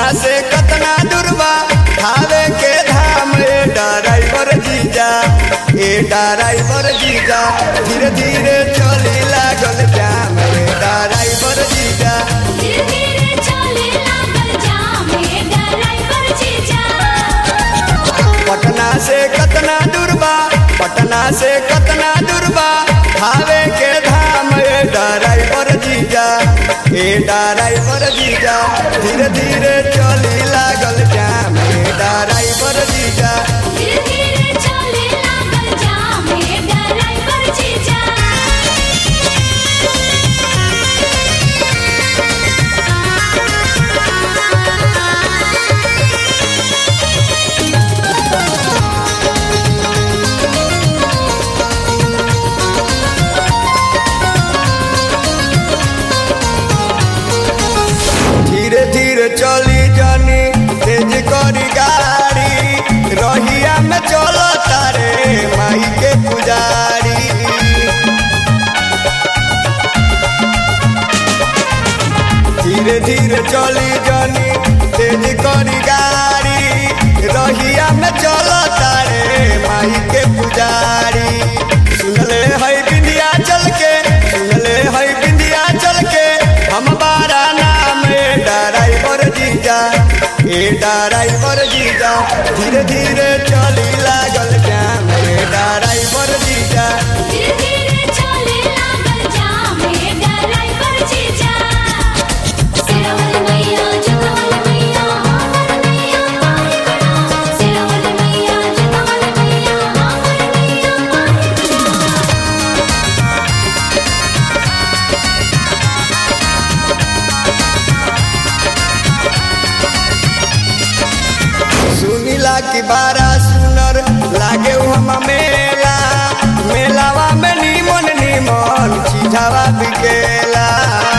से कतना दूरबा खावे के धाम ए ड्राइवर जीजा ए ड्राइवर जीजा धीरे धीरे चली लागल जाम ए ड्राइवर जीजा धीरे धीरे चले लागल जाम हे ड्राइवर जीजा पटना से कतना दूरबा पटना से कतना दूरबा खावे के धाम ए ड्राइवर जीजा ए ड्राइवर जीजा धीरे धीरे चली लागल जाम ए ड्राइवर जीजा धीरे धीरे चले लागल जाम हे ड्राइवर जीजा धीरे धीरे चली जानी तेज करी गाड़ी रहिया में चल तारे माई के पुजारी धीरे धीरे चली जानी तेज करी गाड़ी रहिया में चल तारे माई के पुजारी सुनले है बिंदिया चल के सुनले है बिंदिया चल के हम बारा नाम ए ड्राइवर जीजा ए ड्राइवर जीजा धीरे धीरे चली लागल जाम ए ड्राइवर जीजा धीरे धीरे चले लागल जाम हे ड्राइवर जीजा सिरवल मैया जगवल मैया हमर मैया पारी बना सिरवल मैया जगवल मैया हमर मैया पारी बना सुनीला की बारा सुनर लागे हम मेला मेलावा में नीमन नीमन चीजावा बिकेला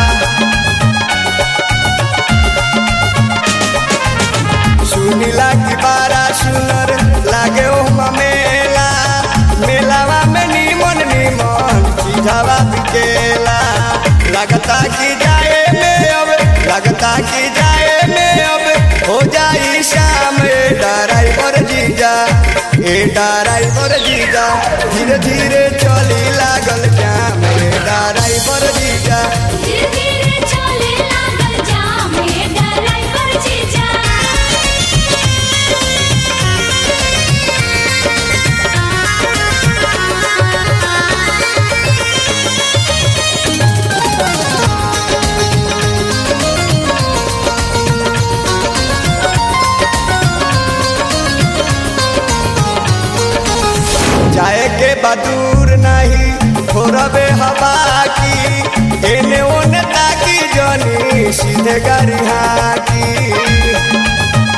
सुनीला की बारा सुनर लागे हम मेला मेलावा में नीमन नीमन चीजावा बिकेला लगता कि जाए में अब लगता कि जाए में अब हो जाई शाम ए ड्राइवर जीजा ए ड्राइवर जीजा धीरे धीरे चली लागल जाम ए ड्राइवर जीजा धीरे धीरे चले लागल जाम हे ड्राइवर जीजा जाए के बदूर नहीं थोड़बे हवा की एने ओने ताकी जनी सीधे गाड़ी हाकी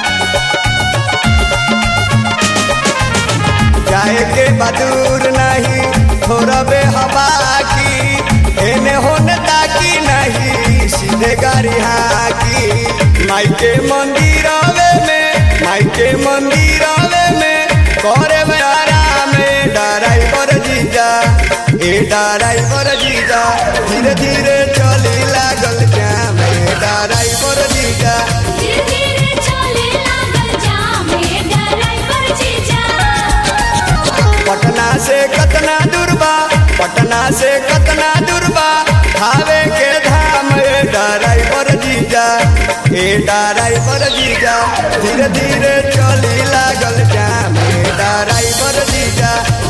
जाए के बदूर नहीं थोड़बे हवा की एने होने ताकी नहीं सीधे गाड़ी हाकी माई के मंदिर में माई के मंदिर में करे में आराम ए ड्राइवर जीजा ए ड्राइवर जीजा धीरे धीरे चली लागल जाम ए ड्राइवर जीजा धीरे धीरे चले लागल जाम हे ड्राइवर जीजा पटना से कतना दूरबा पटना से कतना दूरबा खावे के धाम ए ड्राइवर जीजा ए ड्राइवर जीजा धीरे धीरे चली लागल जाम ए ड्राइवर जीजा